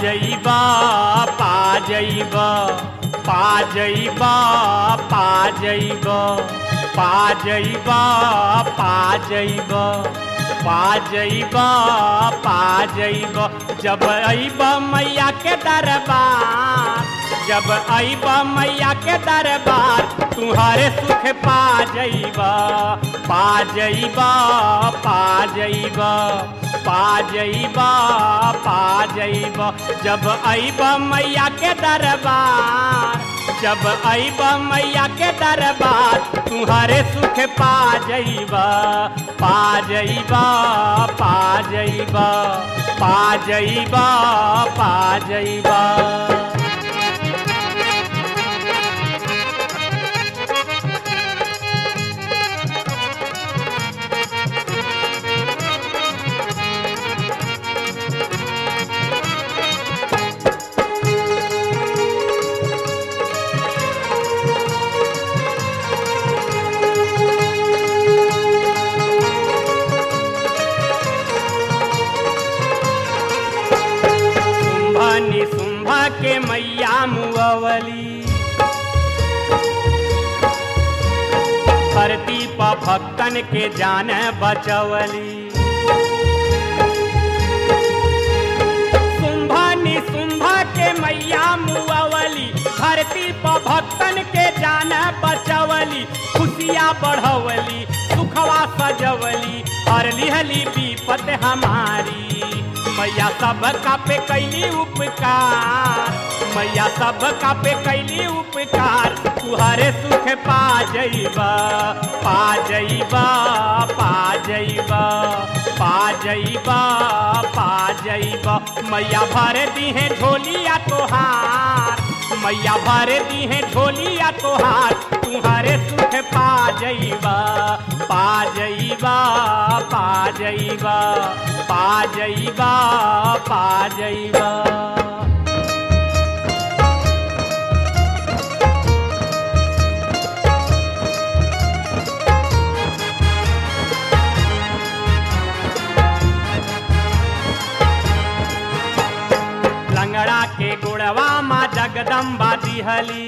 जइबा पा जइबा पा जइबा पा जइबा पा जइबा पा जइबा पा जइबा पा जइबा जब अइबा मैया के दरबार जब अइबा मैया के दरबार तुम्हारे सुख पा जइबा पा जइबा पा जइबा पा जइबा पा जइबा जब अइबा मैया के दरबार जब अइबा मैया के दरबार तुम्हारे सुख पा जइबा पा जइबा पा जइबा पा जइबा पा जइबा शुंभा निशुंभा के मैया मुअवली धरती पर भक्तन के जान बचवली शुंभा निशुंभा के मैया मुअवली धरती पर भक्तन के जान बचवली खुशियाँ बढ़वली सुखवा सजवली और लिहली विपत हमारी मैया सब का पे कैली उपकार मैया सब का पे कैली उपकार तुहरे सुख पा जइबा पा जइबा पा जइबा पा जइबा पा जइबा मैया भर दीहे झोलिया तोहार मैया भर दीहे झोलिया तोहार तुम्हारे सुख पा जइबा पा जइबा पा जइबा पा जइबा पा जइबा लंगड़ा के गुड़वा माँ जगदम्बा दिहली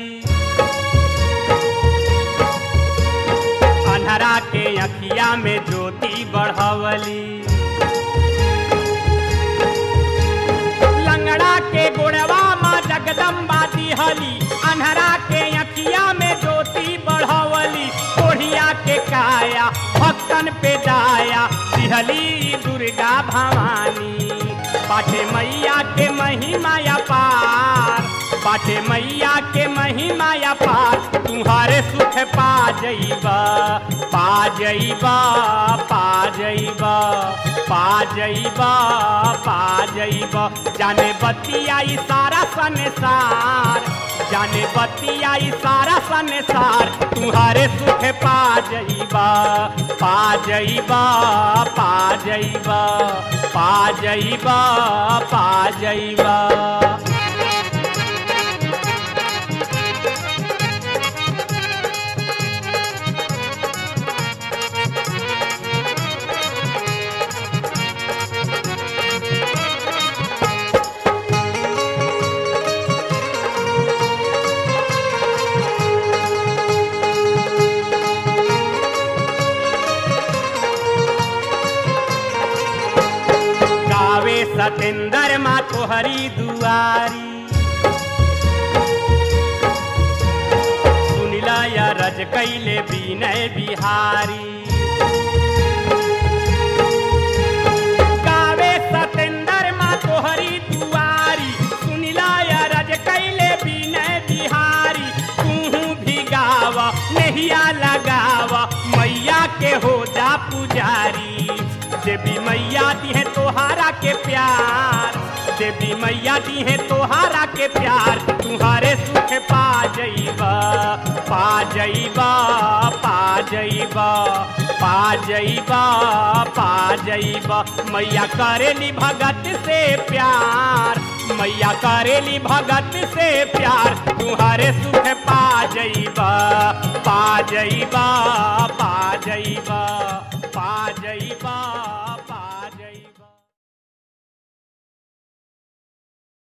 अन्हरा के अखिया में ज्योति बढ़वली लंगड़ा के गुड़वा माँ जगदम्बा दिहली अन्हरा के अखिया में ज्योति बढ़वली कोढ़िया के काया भक्तन पे दाया दिहली दुर्गा भवानी पाठे मैया के महिमा पार पाठे मैया के महिमा पार तुम्हारे सुख पा जइबा पा जइबा पा जइबा पा जइबा पा जइबा जाने बतिया ई सारा संसार जाने बतिया ई सारा संसार तुम्हारे सुख पा जइबा पा जइबा पा जइबा पा जइबा पा जइबा गावे सतेंद्र माँ तोहरी दुआरी सुनिला या रज कैले विनय बिहारी गावे सतेंद्र माँ तोहरी दुआरी सुनिला या रज कैले विनय बिहारी तू भी गावा नहिया लगावा मैया के हो जा पुजारी देवी मैया दी है तोहारा के प्यार देवी मैया दी है तोहारा के प्यार तुम्हारे सुख पा जइबा पा जइबा पा जइबा पा जइबा पा जइबा मैया करेली भगत से प्यार मैया करेली भगत से प्यार तुम्हारे सुख पा जइबा पा जइबा पा जइबा पा जइबा